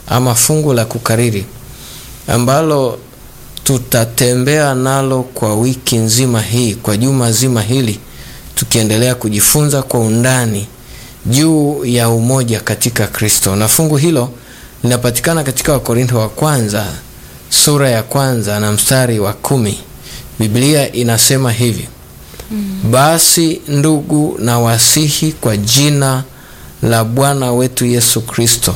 ama fungu la kukariri ambalo tutatembea nalo kwa wiki nzima hii, kwa juma zima hili, tukiendelea kujifunza kwa undani juu ya umoja katika Kristo, na fungu hilo linapatikana katika Wakorintho wa kwanza sura ya kwanza na mstari wa kumi. Biblia inasema hivi mm. Basi ndugu, na wasihi kwa jina la Bwana wetu Yesu Kristo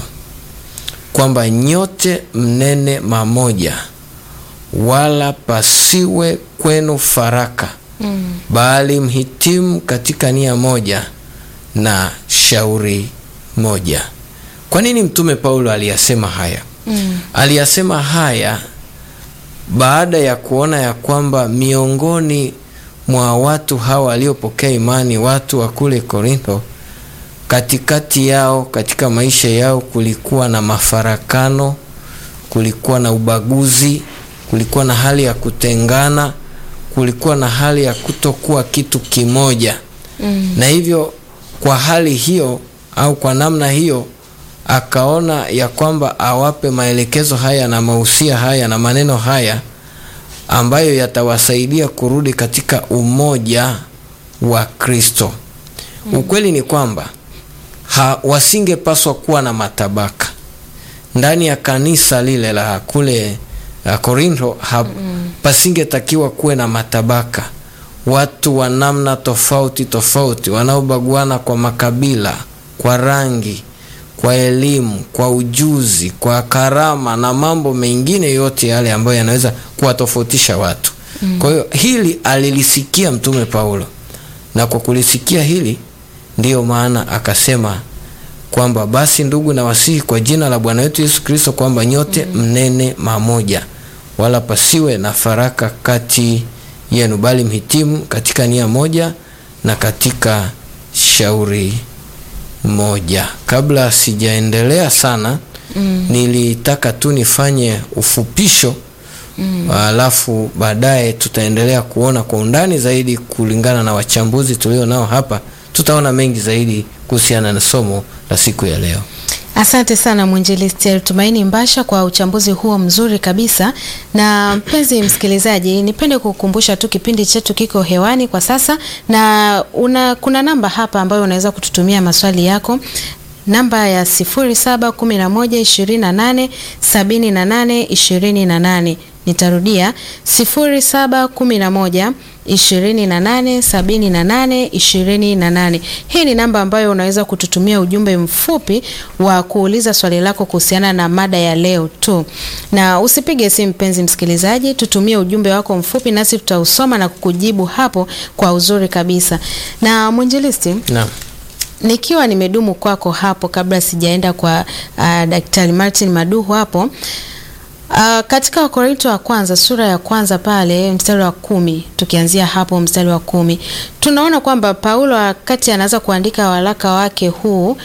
kwamba nyote mnene mamoja, wala pasiwe kwenu faraka mm. bali mhitimu katika nia moja na shauri moja. Kwa nini Mtume Paulo aliyasema haya? Mm. Aliyasema haya baada ya kuona ya kwamba miongoni mwa watu hawa waliopokea imani, watu wa kule Korintho, katikati yao, katika maisha yao kulikuwa na mafarakano, kulikuwa na ubaguzi, kulikuwa na hali ya kutengana, kulikuwa na hali ya kutokuwa kitu kimoja. Mm. Na hivyo kwa hali hiyo au kwa namna hiyo akaona ya kwamba awape maelekezo haya na mahusia haya na maneno haya ambayo yatawasaidia kurudi katika umoja wa Kristo. Mm. Ukweli ni kwamba wasingepaswa kuwa na matabaka ndani ya kanisa lile la kule Korintho. Mm. Pasingetakiwa kuwe na matabaka, watu wa namna tofauti tofauti wanaobaguana kwa makabila, kwa rangi kwa elimu, kwa ujuzi, kwa karama na mambo mengine yote yale ambayo yanaweza kuwatofautisha watu. Mm. Kwa hiyo hili alilisikia Mtume Paulo, na kwa kulisikia hili ndiyo maana akasema kwamba basi ndugu, na wasihi kwa jina la Bwana wetu Yesu Kristo kwamba nyote mm. mnene mamoja, wala pasiwe na faraka kati yenu, bali mhitimu katika nia moja na katika shauri moja. Kabla sijaendelea sana mm. nilitaka tu nifanye ufupisho mm. alafu baadaye tutaendelea kuona kwa undani zaidi kulingana na wachambuzi tulio nao hapa, tutaona mengi zaidi kuhusiana na somo la siku ya leo. Asante sana mwinjilisti Tumaini Mbasha kwa uchambuzi huo mzuri kabisa. Na mpenzi msikilizaji, nipende kukumbusha tu kipindi chetu kiko hewani kwa sasa, na una, kuna namba hapa ambayo unaweza kututumia maswali yako namba ya 0711287828. Nitarudia 0711 287828. Hii ni namba ambayo unaweza kututumia ujumbe mfupi wa kuuliza swali lako kuhusiana na mada ya leo tu, na usipige simu mpenzi msikilizaji, tutumie ujumbe wako mfupi nasi tutausoma na kukujibu hapo kwa uzuri kabisa. Na mwinjilisti, Naam. nikiwa nimedumu kwako hapo kabla sijaenda kwa uh, Daktari Martin Maduhu hapo Uh, katika Wakorinto wa kwanza sura ya kwanza pale mstari wa kumi tukianzia hapo mstari wa kumi tunaona kwamba Paulo wakati anaanza kuandika waraka wake huu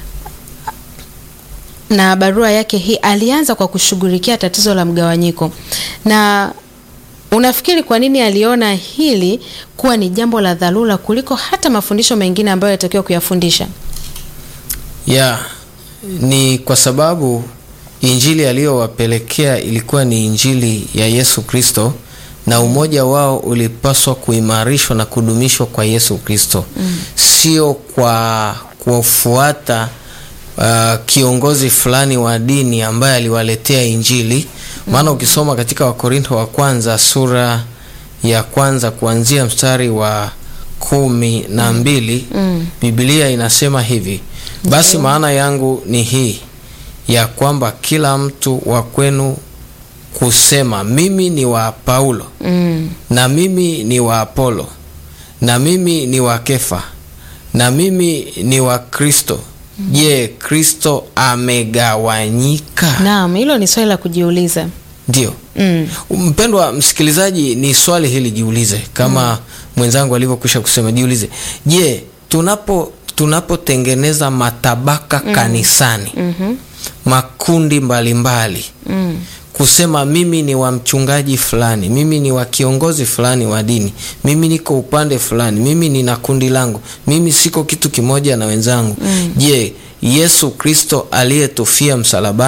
na barua yake hii alianza kwa kushughulikia tatizo la mgawanyiko. Na unafikiri kwa nini aliona hili kuwa ni jambo la dharura kuliko hata mafundisho mengine ambayo yatakiwa kuyafundisha? Ya, ni kwa sababu injili aliyowapelekea ilikuwa ni injili ya Yesu Kristo na umoja wao ulipaswa kuimarishwa na kudumishwa kwa Yesu Kristo mm. sio kwa kufuata uh, kiongozi fulani wa dini ambaye aliwaletea injili maana mm. ukisoma katika Wakorintho wa kwanza sura ya kwanza kuanzia mstari wa kumi na mbili mm. Biblia inasema hivi basi mm. maana yangu ni hii ya kwamba kila mtu wa kwenu kusema mimi ni wa Paulo mm. na mimi ni wa Apolo na mimi ni wa Kefa na mimi ni wa Kristo. Je, mm. Kristo amegawanyika? Naam, hilo ni swali la kujiuliza. Ndio. Mm. Mpendwa msikilizaji, ni swali hili jiulize, kama mm. mwenzangu alivyokwisha kusema, jiulize, je, tunapo tunapotengeneza matabaka mm. kanisani mm -hmm. makundi mbalimbali mbali. mm. kusema mimi ni wa mchungaji fulani, mimi ni wa kiongozi fulani wa dini, mimi niko upande fulani, mimi nina kundi langu, mimi siko kitu kimoja na wenzangu. mm. Je, Yesu Kristo aliyetufia msalabani